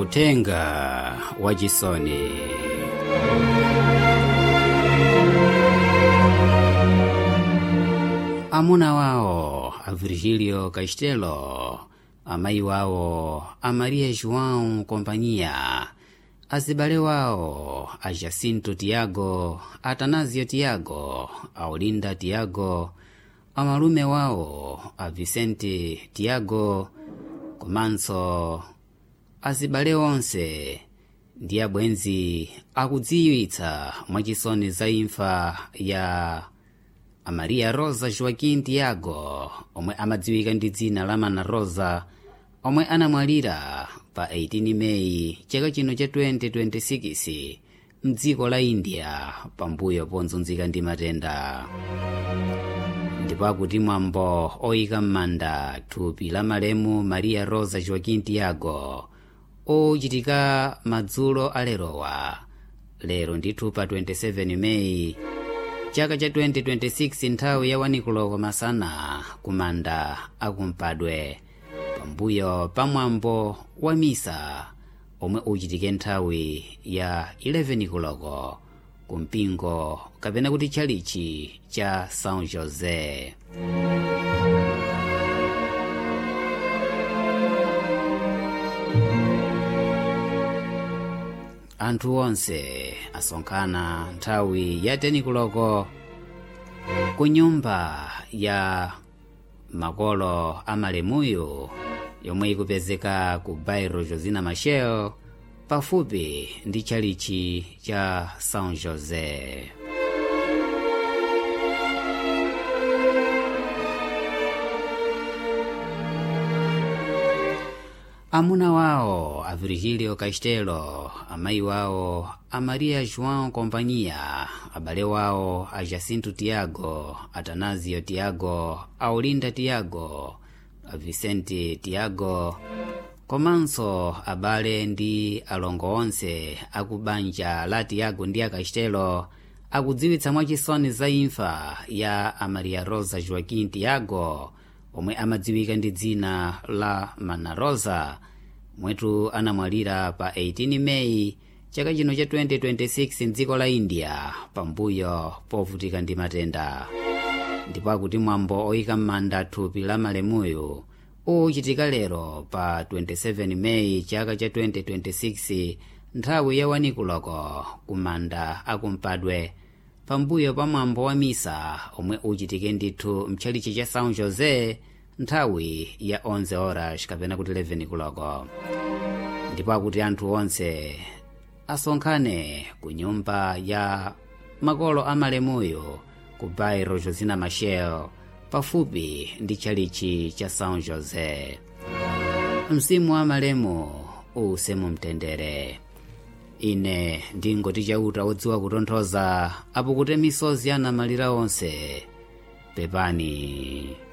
Utenga wa Jisoni. Amuna wao a Virgílio Castelo, amayi wawo a Maria João Companhia, azibale wawo a Jacinto Tiago, Atanásio Tiago, a Olinda Tiago, amalume wawo a Vicente Tiago, komanso azibale onse ndi abwenzi akudziwitsa mwachisoni za imfa ya a Maria Rosa Joaquim Tiago omwe amadziwika ndi dzina la Mana Rosa omwe anamwalira pa 18 Meyi chaka chino cha 2026 mdziko la India pambuyo ponzunzika ndi matenda ndipo akuti mwambo oyika m'manda thupi la malemu Maria Rosa Joaquim Tiago ochitika madzulo alerowa lero ndithu pa 27 Meyi chaka cha 2026 nthawi ya wanikuloko masana kumanda akumpadwe pambuyo pamwambo wa misa omwe uchitike nthawi ya 11 kuloko kumpingo kapena kuti tchalichi cha São José anthu onse asonkhana nthawi ya 10 kuloko ku nyumba ya makolo amalemuyo yomwe ikupezeka ku bairro josina machel pafupi ndi tchalichi cha são josé amuna wawo a virgílio castelo amayi wawo a maria joão companhia abale wawo a jacinto tiago atanásio tiago a olinda tiago a vicente tiago komanso abale ndi alongo onse aku banja la tiago ndi a castelo akudziwitsa mwachisoni za imfa ya a maria rosa joaquim tiago omwe amadziwika ndi dzina la mana rosa mwetu anamwalira pa 18 meyi chaka chino cha 2026 mdziko la india pambuyo povutika ndi matenda ndipo akuti mwambo oyika m'manda thupi la malemuyo uchitika lero pa 27 meyi chaka cha 2026 nthawi ya wanikuloko kumanda akumpadwe pambuyo pa mwambo wa misa omwe uchitike ndithu mtchalichi cha são josé nthawi ya 11 horas kapena kuti 11 kuloko ndipo akuti anthu onse asonkhane ku nyumba ya makolo amalemuyo ku bairro josina machel pafupi ndi tchalichi cha são josé mzimu wa malemu uuse mumtendere ine ndingoti chauta wodziwa kutonthoza apo kuti misozi anamalira onse pepani